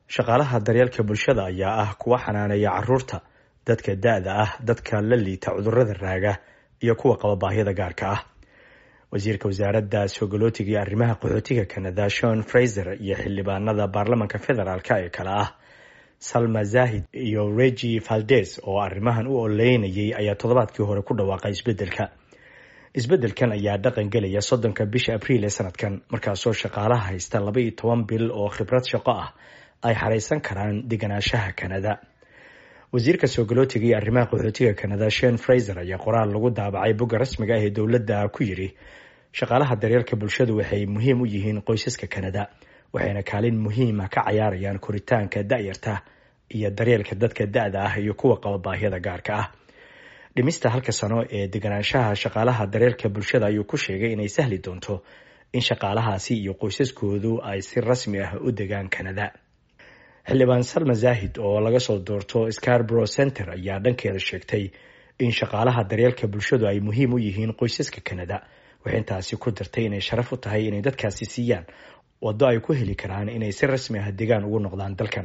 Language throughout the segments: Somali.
shaqaalaha daryeelka bulshada ayaa ah kuwa xanaaneeya caruurta dadka da-da ah dadka la liita cudurada raaga iyo kuwa qaba baahiyada gaarka ah wasiirka wasaaradda sogolootiga iyo arrimaha qaxootiga canada shon fraiser iyo xildhibaanada baarlamanka federaalk ee kale ah salma zahid iyo regi valdes oo arrimahan u oleynayay ayaa toddobaadkii hore ku dhawaaqay isbedelka isbedelkan ayaa dhaqan gelaya soddonka bisha abriil ee sanadkan markaasoo shaqaalaha haysta laba iyo toban bil oo khibrad shaqo ah ay xareysan karaan deganaanshaha canada wasiirka soogolootiga iyo arrimaha qaxootiga canada shen fraiser ayaa qoraal lagu daabacay bogga rasmiga ah ee dowladda ku yidhi shaqaalaha daryeelka bulshadu waxay muhiim u yihiin qoysaska canada waxayna kaalin muhiima ka cayaarayaan koritaanka da-yarta iyo daryeelka dadka da-da ah iyo kuwa qaba baahiyada gaarka ah dhimista halka sano ee deganaanshaha shaqaalaha daryeelka bulshada ayuu ku sheegay inay sahli doonto in shaqaalahaasi iyo qoysaskoodu ay si rasmi ah u degaan canada xildhibaan salma zahid oo laga soo doorto scarborough center ayaa dhankeeda sheegtay in shaqaalaha daryeelka bulshadu ay muhiim u yihiin qoysaska canada waxay intaasi ku dartay inay sharaf u tahay inay dadkaasi siiyaan waddo ay ku heli karaan inay si rasmi ah degaan ugu noqdaan dalkan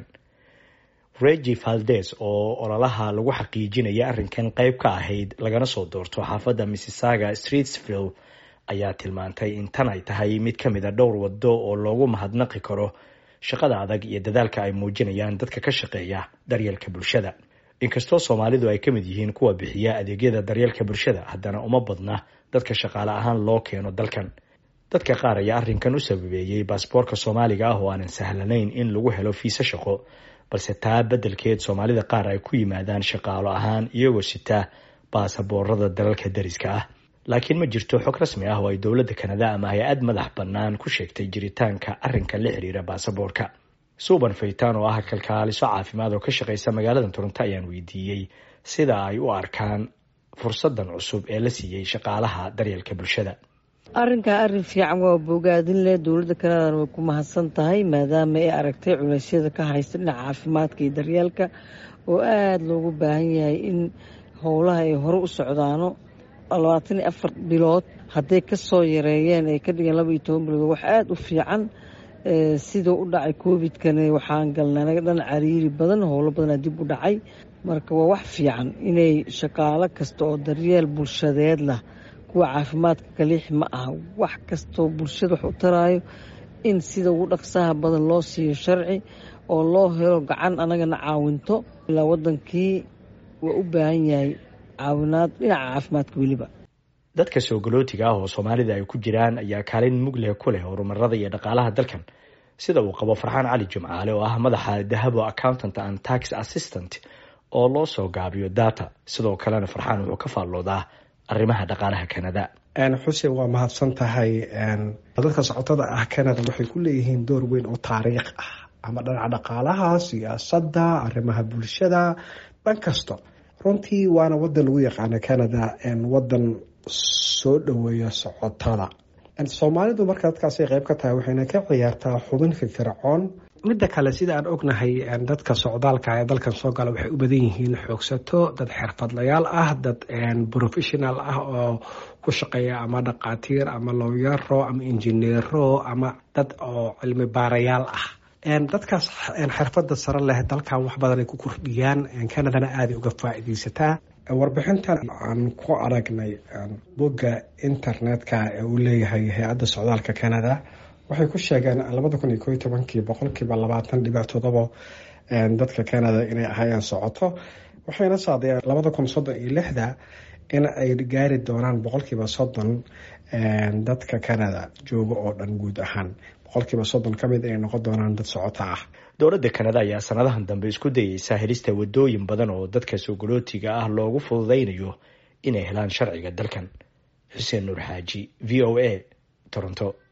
regi valdes oo ololaha lagu xaqiijinaya arrinkan qeyb ka ahayd lagana soo doorto xaafadda misssaga streetsville ayaa tilmaantay in tan ay tahay mid ka mid a dhowr waddo oo loogu mahadnaqi karo shaqada adag iyo dadaalka ay muujinayaan dadka ka shaqeeya daryeelka bulshada inkastoo soomaalidu ay ka mid yihiin kuwa bixiya adeegyada daryeelka bulshada haddana uma badna dadka shaqaale ahaan loo keeno dalkan dadka qaar ayaa arrinkan u sababeeyey baasboorka soomaaliga ah oo aanan sahlanayn in lagu helo fiise shaqo balse taa beddelkeed soomaalida qaar ay ku yimaadaan shaqaalo ahaan iyagoo sita baasaboorada dalalka dariska ah laakiin ma jirto xog rasmi ah oo ay dowladda kanada ama hay-ad madax bannaan ku sheegtay jiritaanka arrinka la xiriira baasaboorka suuban faytaan oo ah kalkaaliso caafimaad oo ka shaqeysa magaalada toronto ayaan weydiiyey sida ay u arkaan fursadan cusub ee la siiyey shaqaalaha daryeelka bulshada arrinkaa arrin fiican waa bogaadin leh dowladda kanadana way ku mahadsan tahay maadaama ay aragtay culeysyada ka haysta dhinaca caafimaadka iyo daryeelka oo aada loogu baahan yahay in howlaha ay hore u socdaano labaatan iyo afar bilood hadday ka soo yareeyeen ay ka dhigeen laba iyo toban bilood wax aada u fiican sidoo u dhacay covidkana waxaan galnay anaga dhan cariiri badan howlo badanaa dib u dhacay marka waa wax fiican inay shaqaalo kasta oo daryeel bulshadeed lah kuwa caafimaadka kaliix ma aha wax kastoo bulshada wax u taraayo in sida ugu dhaqsaha badan loo siiyo sharci oo loo helo gacan anagana caawinto ilaa wadankii waa u baahan yahay caawinaad dhinaca caafimaadka weliba dadka soogolootiga ah oo soomaalida ay ku jiraan ayaa kaalin mugleh ku leh horumarada iyo dhaqaalaha dalkan sida uu qabo farxaan cali jimcaale oo ah madaxa dahabo accountant and tax assistant oo loo soo gaabiyo data sidoo kalena farxaan wuxuu ka faalloodaa arrimaha dhaqaalaha canada xuseen waa mahadsan tahay dadka socotada ah canada waxay ku leeyihiin door weyn oo taariikh ah ama dhinaca dhaqaalaha siyaasadda arrimaha bulshada dhan kasta runtii waana wadan lagu yaqaano canada wadan soo dhaweeya socotada soomaalidu marka dadkaasay qeyb ka tahay waxayna ka ciyaartaa xubin firfircoon midda kale sida aan ognahay dadka socdaalka ee dalkan soo gala waxay u badan yihiin xoogsato dad xirfadlayaal ah dad professional ah oo ku shaqeeya ama dhaqaatiir ama lowyaro ama injineero ama dad oo cilmi baarayaal ah dadkaas xirfada sare leh dalkan wax badan ay ku kordhiyaan canadana aaday uga faa-ideysataa warbixintan aan ku aragnay bogga internetka ee uu leeyahay hay-adda socdaalka canada waxay ku sheegeen labada kun iyo ko iyo tobankii boqolkiiba labaatan dhibic todobo dadka canada inay ahayeen socoto waxayna saadayeen labada kun soddon iyo lixda in ay gaari doonaan boqolkiiba soddon dadka canada jooga oo dhan guud ahaan boqolkiiba soddon ka mid ay noqon doonaan dad socoto ah dowladda kanada ayaa sanadahan dambe isku dayeysa helista wadooyin badan oo dadka soogolootiga ah loogu fududaynayo inay helaan sharciga dalkan xuseen nuur xaaji v o a toronto